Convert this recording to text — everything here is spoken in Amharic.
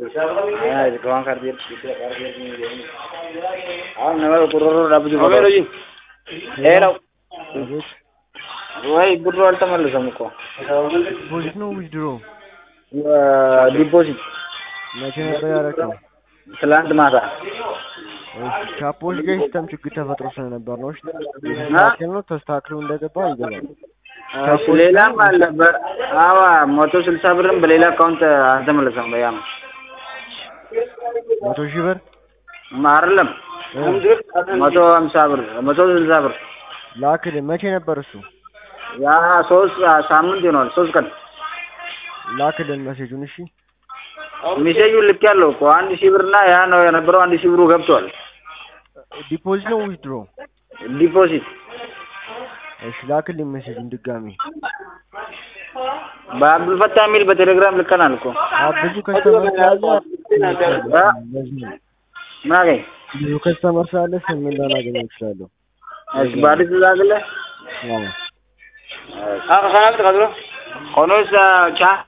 waan kardii አሁን ነበር ቁርሮ ዳብጁ ሄለው አቤት ወይ ብሩ አልተመለሰም እኮ ዲፖዚት ነው ዊዝድሮ? ዲፖዚት መቼ ነበር ያደረገው? ትላንት ማታ እሺ ቻፖች ጋር ሲስተም ችግር ተፈጥሮ ስለነበር ነው። እሺ ተስተካክሎ ነው ተስተካክሎ እንደገባ ይገባል። እሺ ሌላም አለ በ- አዋ መቶ ስልሳ ብርም በሌላ አካውንት አልተመለሰም በያም መቶ ሺህ ብር አይደለም መቶ ሀምሳ ብር መቶ ስልሳ ብር ላክልህ። መቼ ነበር እሱ? ያ ሶስት ሳምንት ይሆናል ሶስት ቀን ላክልን መሴጁን። እሺ ሚሴጁን ልክ ያለው እኮ አንድ ሺህ ብርና ያ ነው የነበረው አንድ ሺህ ብሩ ገብቷል ዲፖዚት ነው ዊዝድሮ? ዲፖዚት እሺ ላክልኝ መሴጁን ድጋሚ። በአብዱልፈታ የሚል በቴሌግራም ልከናል እኮ አዎ ብዙ ከስተመር ስላለ እ? ለዚህ ነው። ምን አገኝ ብዙ ከስተመር ስላለ ስምን ላላገኘው እችላለሁ። እሺ በአዲስ ላግለ አዎ ኮኖስ ቻ